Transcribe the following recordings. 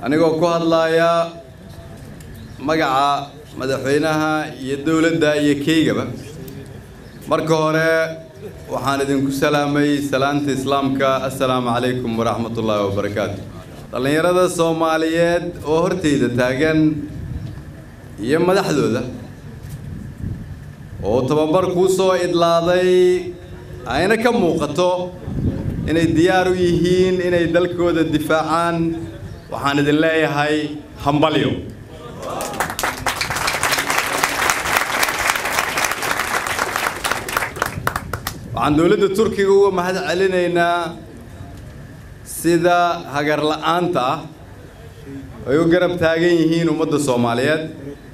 anigoo ku hadlaaya magaca madaxweynaha iyo dowladda iyo keygaba marka hore waxaan idinku salaamay salaanta islaamka assalaamu calaykum waraxmat ullaahi wabarakaatu dhallinyarada soomaaliyeed oo horteyda taagan iyo madaxdooda oo tababar kuu soo idlaaday ayna ka muuqato inay diyaar u yihiin inay dalkooda difaacaan waxaan idin leeyahay hambalyo waxaan dowladda turkiga uga mahad celinaynaa sida hagar la-aanta ah ay u garab taagan yihiin ummadda soomaaliyeed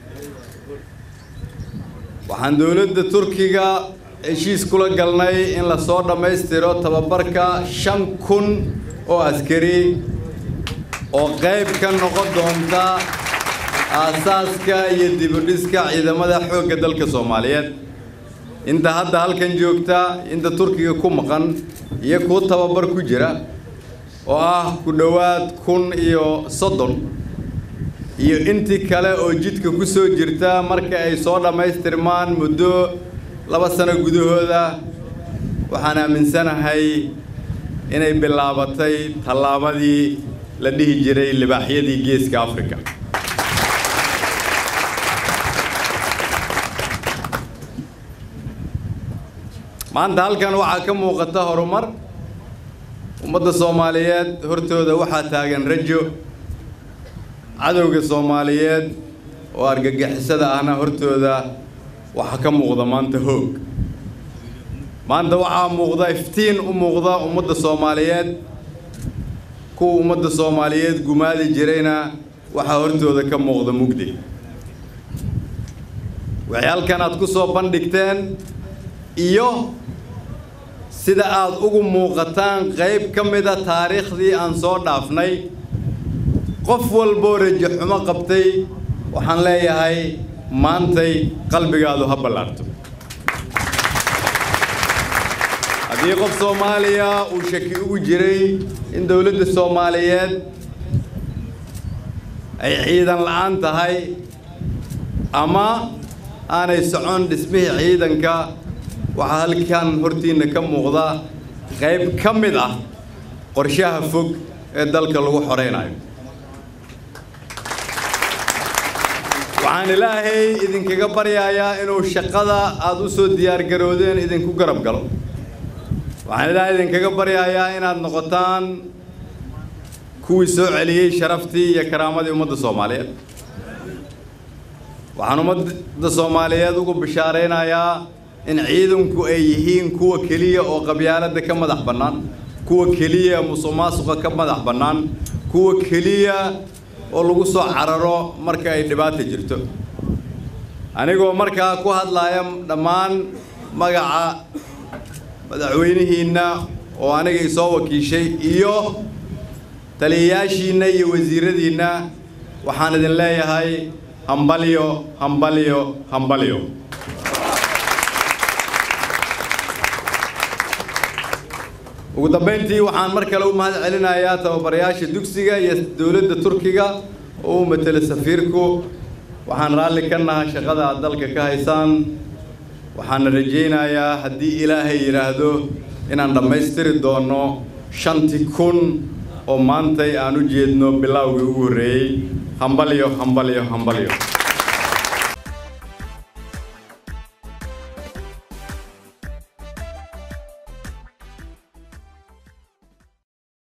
waxaan dowladda turkiga heshiis kula galnay in lasoo dhammaystiro tababarka shan kun oo askari oo qayb ka noqon doonta aasaaska iyo dibudhiska ciidamada xoogga dalka soomaaliyeed inta hadda halkan joogta inta turkiga ku maqan iyo kuwa tababar ku jira oo ah ku dhowaad kun iyo soddon iyo intii kale oo jidka ku soo jirta marka ay soo dhammaystirmaan muddo laba sano gudahooda waxaan aaminsanahay inay bilaabatay tallaabadii la dhihi jiray libaaxyadii geeska afrika maanta halkan waxaa ka muuqata horumar ummadda soomaaliyeed hortooda waxaa taagan rajo cadowga soomaaliyeed oo argagixisada ahna hortooda waxaa ka muuqda maanta hoog maanta waxaa muuqda iftiin u muuqda ummadda soomaaliyeed kuwa ummadda soomaaliyeed gumaadi jirayna waxaa hortooda ka muuqda mugdi waxay halkan aad ku soo bandhigteen iyo sida aad ugu muuqataan qayb ka mida taariikhdii aan soo dhaafnay qof walboo rajo xumo qabtay waxaan leeyahay maantay qalbigaadu ha ballaarto haddii qof soomaaliya uu shaki ugu jiray in dowladda soomaaliyeed ay ciidan la-aan tahay ama aanay socon dhismihii ciidanka waxaa halkan hortiinna ka muuqda qayb ka mid ah qorshaha fog ee dalka lagu xoraynayo waxaan ilaahay idinkaga baryayaa inuu shaqada aada u soo diyaargaroodeen idinku garab galo waxaan ilaahay idinkaga baryayaa inaad noqotaan kuwii soo celiyey sharaftii iyo karaamadii ummadda soomaaliyeed waxaan ummadda soomaaliyeed ugu bishaaraynayaa in ciidanku ay yihiin kuwa keliya oo qabyaaladda ka madax bannaan kuwa keliya musuq maasuqa ka madax bannaan kuwa keliya oo lagu soo cararo marka ay dhibaata jirto anigoo markaa ku hadlaaya dhammaan magaca madaxweynihiinna oo aniga isoo wakiishay iyo taliyayaashiinna iyo wasiiradiinna waxaan idin leeyahay hambalyo hambalyo hambalyo ugu dambayntii waxaan mar kale u mahad celinayaa tababarayaasha dugsiga iyo dowladda turkiga oo u matela safiirku waxaan raalli ka nahay shaqada aad dalka ka haysaan waxaana rajaynayaa haddii ilaahay yidhaahdo inaan dhammaystiri doono shantii kun oo maantay aan u jeedno bilowgii ugu horreeyey hambalyo hambalyo hambalyo